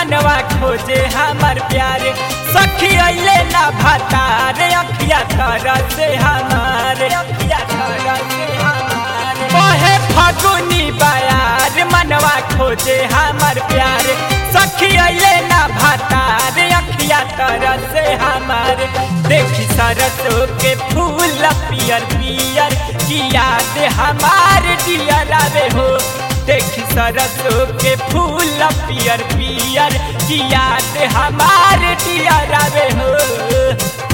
मनवा खोजे हमर प्यारे सखी अइले ना भतारे अखिया तरह से हमारे अखिया तरह से हमारे ओहे फगुनी बयार मनवा खोजे हमर प्यारे सखी अइले ना भतारे अखिया तरह से हमारे देखी सरसों के फूल पियर पियर की याद हमार डियर आवे हो देखी सरसों के फूल पियर पियर की याद हमार डियर आवे हो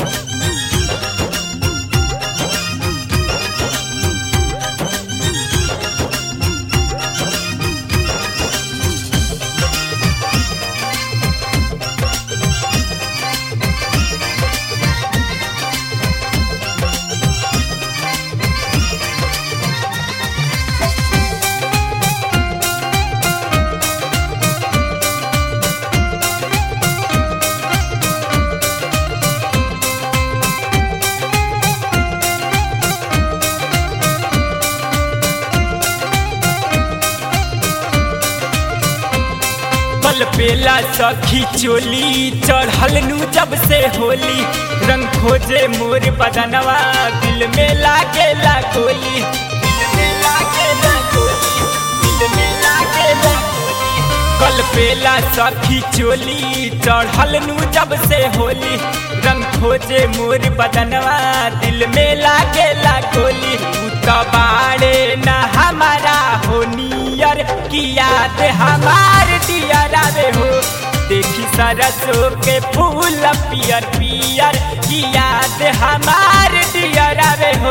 पल पेला सखी चोली चढ़ल नु जब से होली रंग खोजे मोर बदनवा दिल में लागेला गोली दिल में लागेला गोली दिल में लागेला गोली कल पेला सखी चोली चढ़ल नु जब से होली रंग खोजे मोर बदनवा दिल में लागेला गोली उ त बाड़े न हमारा हो नियर की याद हमार डियर आवे हो देखी सरसों के फूल पियर पियर की याद हमार डियर आवे हो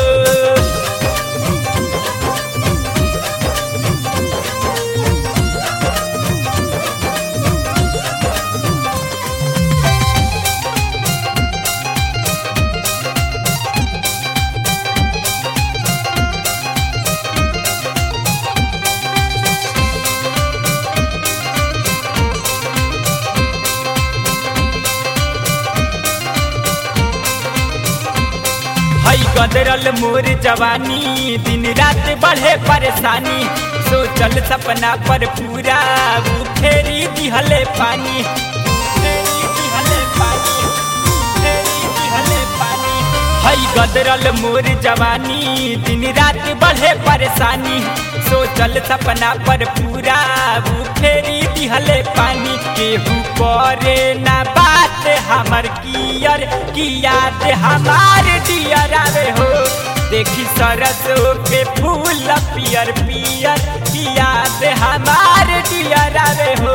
हई गदरल मोर जवानी दिन रात बढ़े परेशानी सोचल सपना पर पूरा वो फेरी दिहले पानी फेरी दिहले पानी फेरी दिहले पानी हई गदरल मोर जवानी दिन रात बढ़े परेशानी सोचल सपना पर पूरा वो फेरी दिहले पानी केहू करे ना बात हमर कियर की याद हमार डियर आवे हो देखी सरसों के फूल पियर पियर की याद हमार डियर आवे हो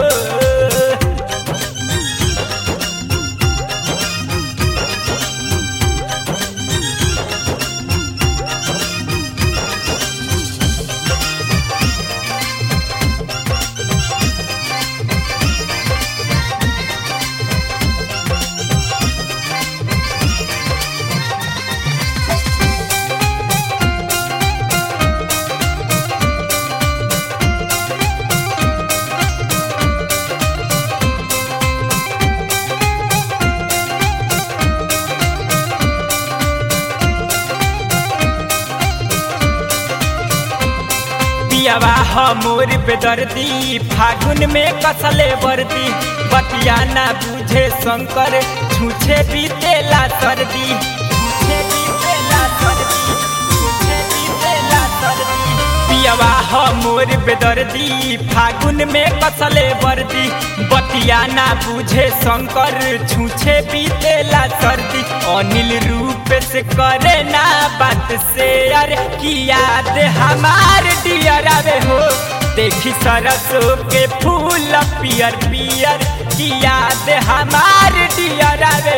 पियावा हमोर बेदर्दी फागुन में कसले वर्दी बतिया ना बुझे शंकर छूछे बीतेला सर्दी छूछे बीतेला सर्दी छूछे बीतेला सर्दी पियावा हमोर बेदर्दी फागुन में कसले वर्दी बतिया ना बुझे शंकर छूछे बीतेला सर्दी अनिल रूप से करे ना बात से यार की याद हमार डियर आवे हो देखी सरसों के फूल पियर पियर की याद हमार डियर आवे